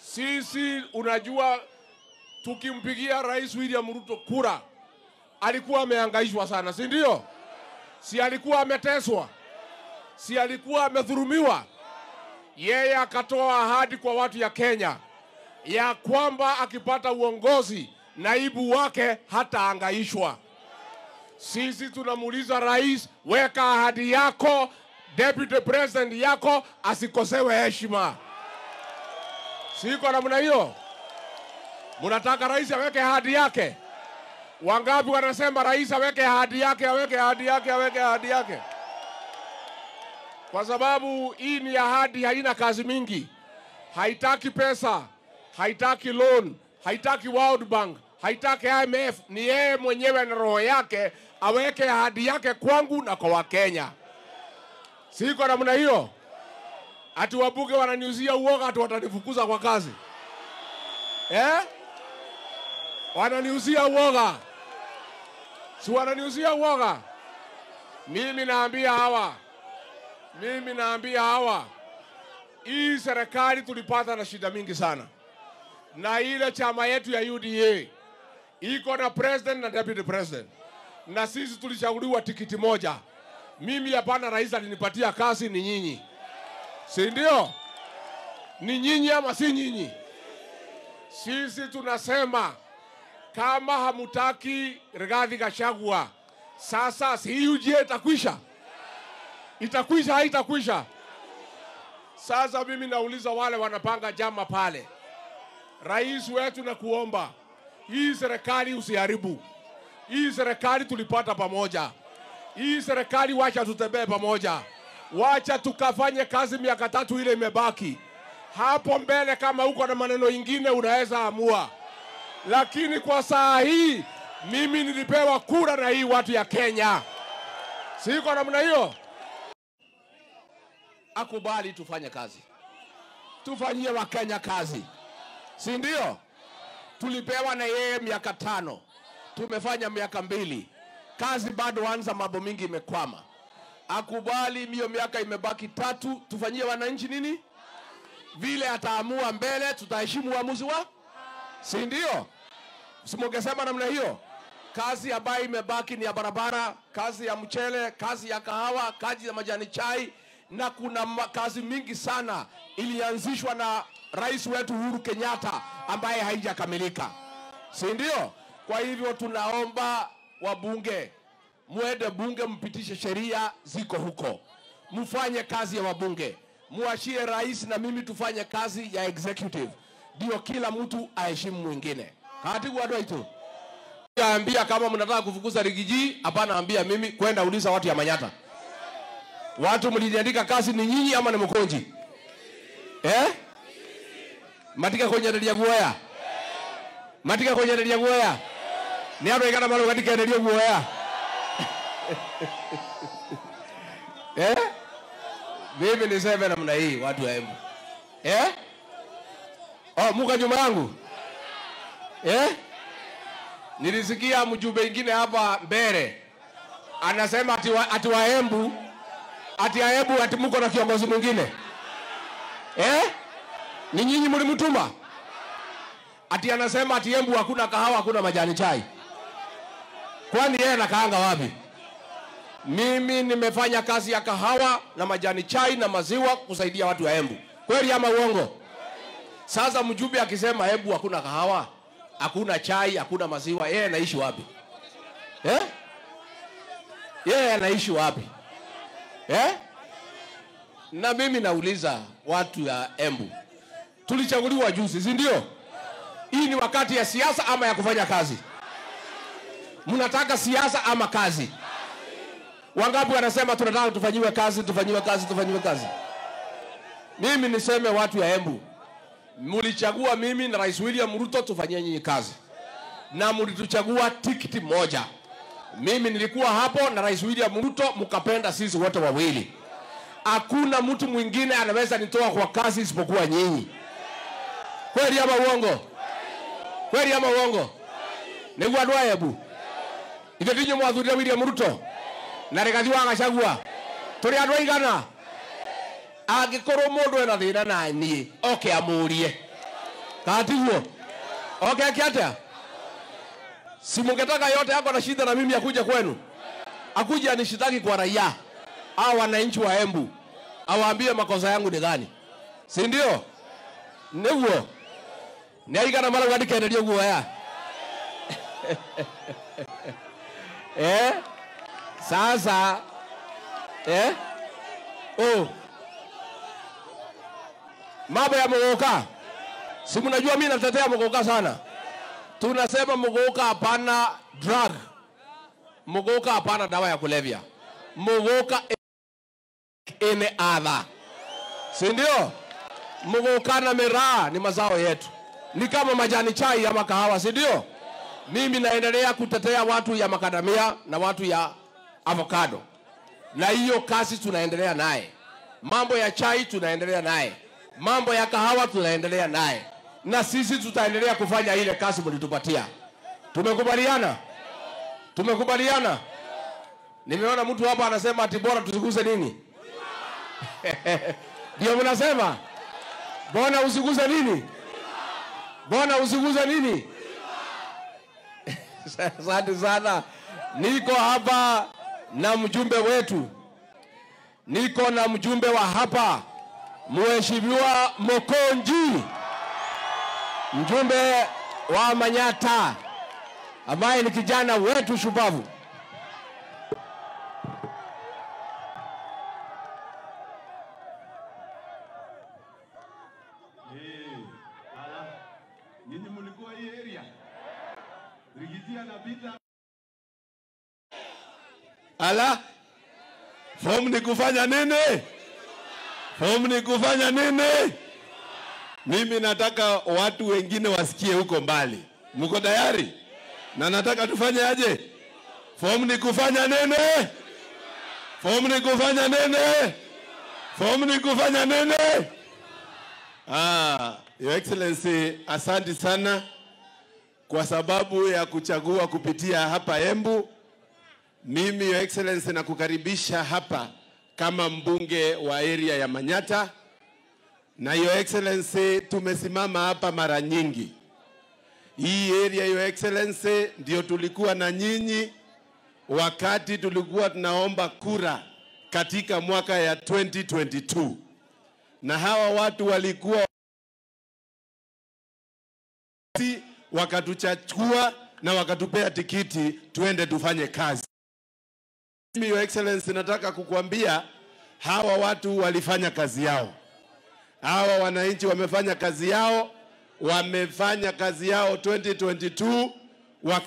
Sisi unajua, tukimpigia Rais William Ruto kura, alikuwa amehangaishwa sana, si ndio? Si alikuwa ameteswa, si alikuwa amedhulumiwa. Yeye akatoa ahadi kwa watu ya Kenya ya kwamba akipata uongozi naibu wake hatahangaishwa. Sisi tunamuuliza rais, weka ahadi yako, deputy president yako asikosewe heshima. Siko namna hiyo? Mnataka rais aweke ahadi yake? Wangapi wanasema rais aweke ahadi yake, aweke ahadi yake, aweke ahadi yake? Kwa sababu hii ni ahadi, haina kazi mingi, haitaki pesa, haitaki loan, haitaki World Bank, haitaki IMF. Ni yeye mwenyewe na roho yake aweke ahadi yake kwangu na kwa Wakenya. Siko namna hiyo? Ati wabunge wananiuzia uoga, ati watanifukuza kwa kazi eh? Wananiuzia uoga, si wananiuzia uoga? Mimi naambia hawa, mimi naambia hawa, hii serikali tulipata na shida mingi sana, na ile chama yetu ya UDA iko na president na deputy president, na sisi tulichaguliwa tikiti moja. Mimi hapana, rais alinipatia kazi, ni nyinyi, si ndio? Ni nyinyi ama si nyinyi? Sisi tunasema kama hamutaki Rigathi Gachagua, sasa si UGA itakwisha, itakwisha, haitakwisha? Sasa mimi nauliza wale wanapanga jama pale, rais wetu, na kuomba hii serikali usiharibu. Hii serikali tulipata pamoja, hii serikali wacha tutembee pamoja, wacha tukafanye kazi miaka tatu ile imebaki. Hapo mbele kama uko na maneno ingine unaweza amua, lakini kwa saa hii mimi nilipewa kura na hii watu ya Kenya, siko namna hiyo. Akubali tufanye kazi, tufanyie Wakenya kazi, si ndio? Tulipewa na yeye miaka tano, tumefanya miaka mbili, kazi bado anza, mambo mingi imekwama. Akubali hiyo miaka imebaki tatu, tufanyie wananchi nini? Vile ataamua mbele, tutaheshimu uamuzi wa, si ndio? Simungesema namna hiyo. Kazi ambayo imebaki ni ya barabara, kazi ya mchele, kazi ya kahawa, kazi ya majani chai, na kuna ma- kazi mingi sana ilianzishwa na rais wetu Uhuru Kenyatta ambaye haijakamilika, si ndio? Kwa hivyo tunaomba wabunge mwende bunge, mpitishe sheria ziko huko, mfanye kazi ya wabunge, muachie rais na mimi tufanye kazi ya executive, ndio kila mtu aheshimu mwingine. Katibu wa Doito ambia kama mnataka kufukuza Rigiji, hapana, ambia mimi kwenda uliza watu ya Manyata. Watu mliniandika kazi ni nyinyi ama ni Mkonji eh? matika kwenye ndelia guoya matika kwenye ndelia guoya ni andå aigana marå gatikenerio guoya eh? mimi niseme namna hii watu wa Embu eh? oh, muka nyuma yangu eh? nilisikia mjumbe ingine hapa mbele anasema ati wa, ati wa Embu ati ya Embu ati muko na kiongozi mwingine eh? ni nyinyi mlimtuma ati anasema ati Embu hakuna kahawa hakuna majani chai kwani yeye anakaanga wapi mimi nimefanya kazi ya kahawa na majani chai na maziwa kusaidia watu wa Embu kweli ama uongo sasa mjumbe akisema Embu hakuna kahawa hakuna chai hakuna maziwa yeye anaishi wapi eh? yeye anaishi wapi eh? na mimi nauliza watu ya Embu tulichaguliwa juzi, si ndio? Hii ni wakati ya siasa ama ya kufanya kazi? Mnataka siasa ama kazi? Wangapi wanasema tunataka tufanyiwe kazi, tufanyiwe kazi, tufanyiwe kazi? Mimi niseme watu ya Embu, mlichagua mimi na Rais William Ruto tufanyie nyinyi kazi, na mlituchagua tikiti moja. Mimi nilikuwa hapo na Rais William Ruto, mkapenda sisi wote wawili. Hakuna mtu mwingine anaweza nitoa kwa kazi isipokuwa nyinyi. Kweli ama uongo? Kweli ama uongo? Nĩguo andũ a Embu ithuĩ tinyi mwathurire William Ruto na Rigathi wa Gachagua tũrĩ andũ aigana angĩkorwo mũndũ ena thĩna na niĩ oke amũrie katiguo okay kiatia si mungetaka yote yako na shida na mimi akuja kwenu akuje anishitaki kwa raia au wananchi wa Embu awaambie makosa yangu ni gani si ndio niguo niaigana mara ngandikenerio guoya eh sasa eh oh mambo ya muguka si mnajua mimi natetea muguka sana tunasema muguka hapana drug muguka hapana dawa ya kulevya muguka ine adha si ndio muguka na miraa ni mazao yetu ni kama majani chai ama kahawa si ndio mimi naendelea kutetea watu ya makadamia na watu ya avocado na hiyo kazi tunaendelea naye mambo ya chai tunaendelea naye mambo ya kahawa tunaendelea naye na sisi tutaendelea kufanya ile kazi mlitupatia tumekubaliana tumekubaliana nimeona mtu hapa anasema ati bora tusiguse nini ndio mnasema bona usiguse nini bona usiguse nini asante sana niko hapa na mjumbe wetu niko na mjumbe wa hapa mheshimiwa mokonji mjumbe wa manyata ambaye ni kijana wetu shupavu Eh, ala, nyinyi mlikuwa hii area? Rigiti anapita. Ala, fomu ni kufanya nini? Fomu ni kufanya nini? Mimi nataka watu wengine wasikie huko mbali. Mko tayari? Na nataka tufanye aje? Fomu ni kufanya nini? Fomu ni kufanya nini? Fomu ni kufanya nini? Ah, Your Excellency, asante sana kwa sababu ya kuchagua kupitia hapa Embu. Mimi Your Excellency nakukaribisha hapa kama mbunge wa area ya Manyata, na Your Excellency, tumesimama hapa mara nyingi. Hii area Your Excellency ndio tulikuwa na nyinyi wakati tulikuwa tunaomba kura katika mwaka ya 2022 na hawa watu walikuwa si wakatuchachua na wakatupea tikiti tuende tufanye kazi. Mimi Your Excellency, nataka kukuambia hawa watu walifanya kazi yao, hawa wananchi wamefanya kazi yao, wamefanya kazi yao 2022 waka